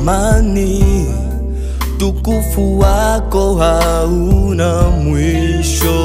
thamani, tukufu wako hauna mwisho.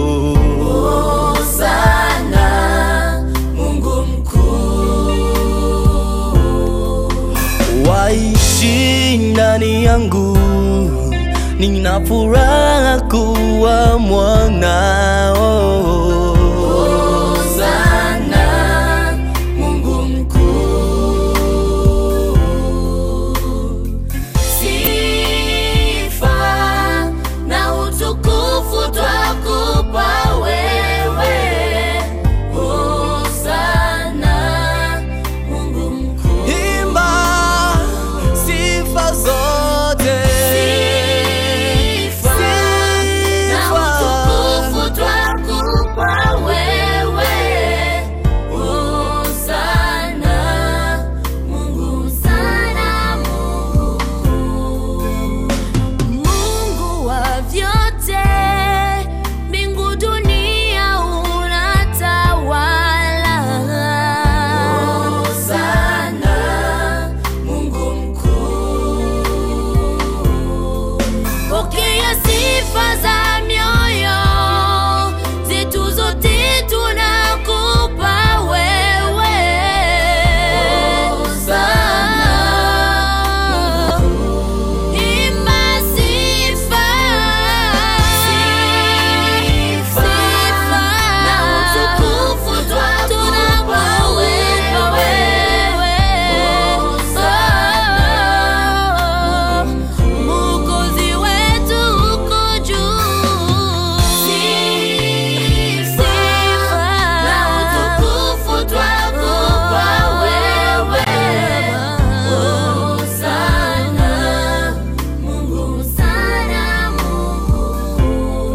Hosana, Mungu mkuu. Waishi ndani yangu, nina furaha kuwa mwanao. Hosana, Mungu mkuu. Sifa na utukufu twakupa wewe. Hosana, Mungu mkuu. Imba sifa zote, Sifa na utukufu twakupa wewe. Hosana, Mungu sana, Mungu. Mungu wa vyote, mbingu dunia unatawala. Hosana, Mungu mkuu. Pokea sifa za mioyo zetu zote tunakupa wewe. Hosana. Imba sifa. Sifa na utukufu twakupa wewe. Hosana. Mwokozi wetu uko juu. Sifa na utukufu twakupa wewe. Hosana, Mungu sana, Mungu.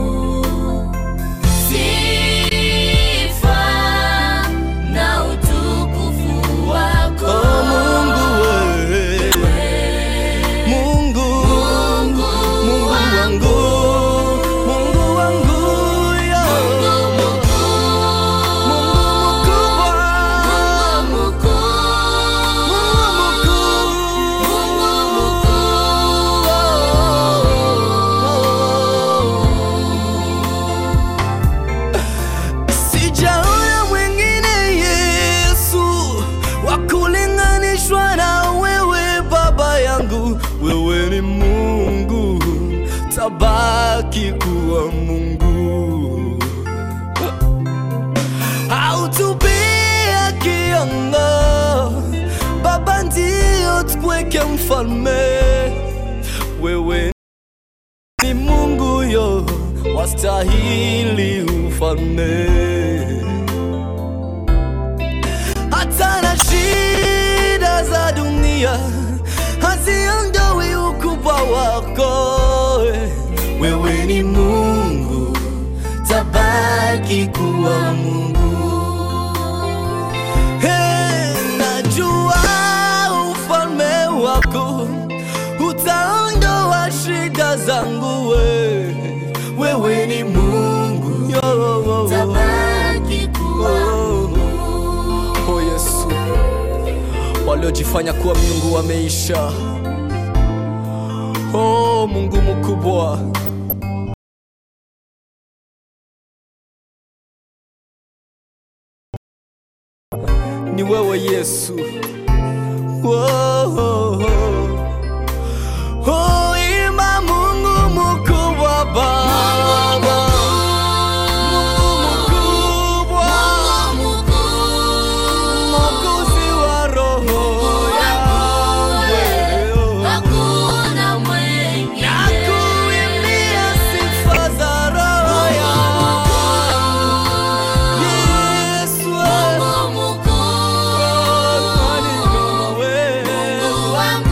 Sifa na utukufu wako. Oh, Mungu we, Mungu, Mungu Mungu wangu, Mungu wangu, yo. Mungu mkuu. Mungu mkubwa, Mungu mkuu. Sijaona mwingine Yesu wa kulinganishwa na wewe Baba yangu, wewe ni Mungu, tabaki kuwa Mungu, hautupia kiongo Baba, ndio tukweke mfalme, wewe ni Mungu yo, wastahili ufalme. Hata na shida za dunia haziondoi ukubwa wako. Wewe ni Mungu, tabaki kuwa Mungu. Hey, najua ufalme wako utaondoa shida zangu we. Wewe ni Mungu yo. Tabaki kuwa Oh, oh Yesu, waliojifanya kuwa miungu wameisha. Oh Mungu mkubwa, ni wewe Yesu. Oh, oh, oh. Oh, imba Mungu mkubwa Baba, Mungu mkubwa, Mwokozi wa roho yangu. Hakuna mwingine. Nakuimbia sifa za roho yangu. Yesu, Mungu mkuu. nani kama wewe? Mungu wangu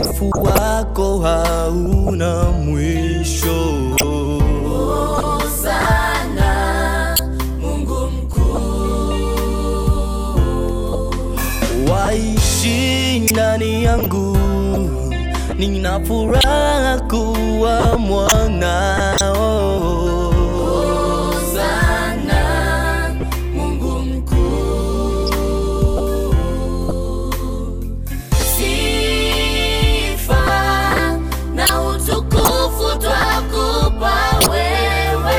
utukufu wako hauna mwisho. Hosana, Mungu mkuu. waishi ndani yangu, nina furaha kuwa mwanao. Hosana, Mungu mkuu. Sifa na utukufu twakupa wewe.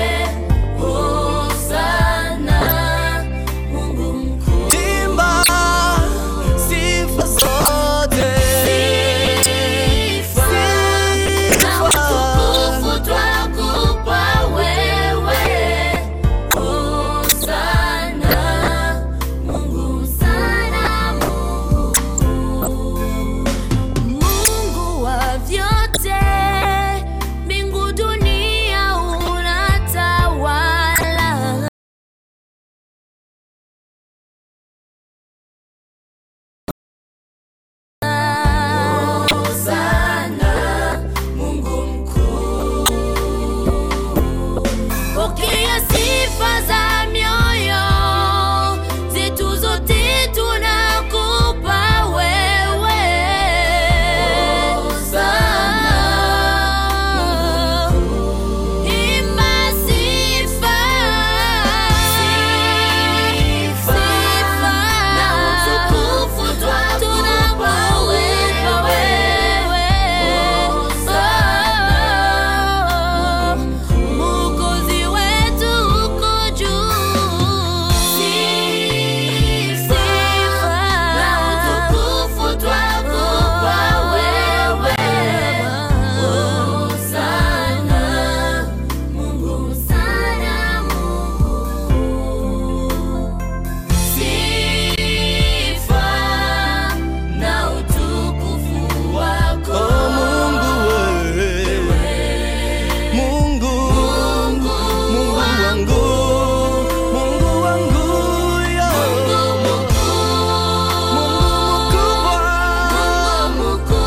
Hosana, Mungu mkuu. Timba sifa zote, Sifa na utukufu twakupa wewe. Hosana, Mungu sana, Mungu wa vyote, mbingu dunia unatawala. Hosana, Mungu mkuu. Pokea sifa za mioyo zetu zote tunakupa wewe. Hosana, imba sifa, sifa na utukufu twakupa wewe. Hosana, Mwokozi wetu uko juu. Sifa na utukufu twakupa wewe. Hosana, Mungu sana, Mungu. Sifa na utukufu wako. Oh, Mungu we, Mungu, Mungu wangu, Mungu wangu, yo. Mungu mkubwa,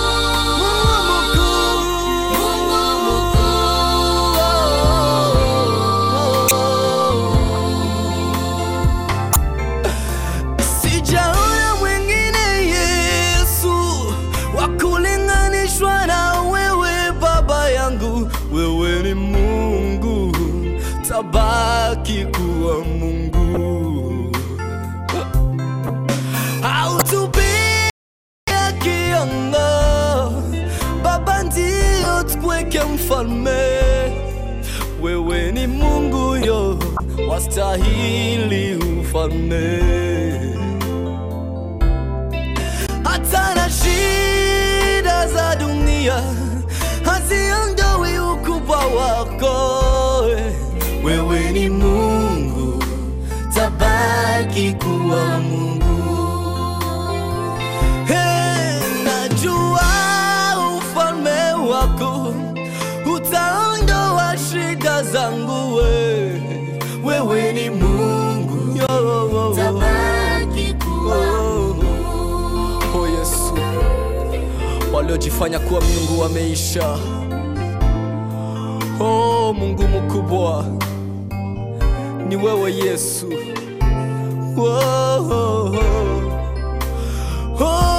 Mungu mkuu. Sijaona mwingine Yesu wa kulinganishwa na wewe Baba yangu, wewe ni Mungu, tabaki kuwa Mungu. Hautupia kiongo, Baba ndio tukweke mfalme, wewe ni Mungu yo, wastahili ufalme hata na shida za dunia haziondoi ukubwa wako. Wewe ni Mungu, tabaki kuwa Mungu. Hey, najua ufalme wako utaondoa shida zangu. We, wewe ni Mungu yo. Tabaki kuwa Oh Yesu, waliojifanya kuwa miungu wameisha. Oh Mungu mkubwa, ni wewe Yesu. Oh, oh, oh. Oh,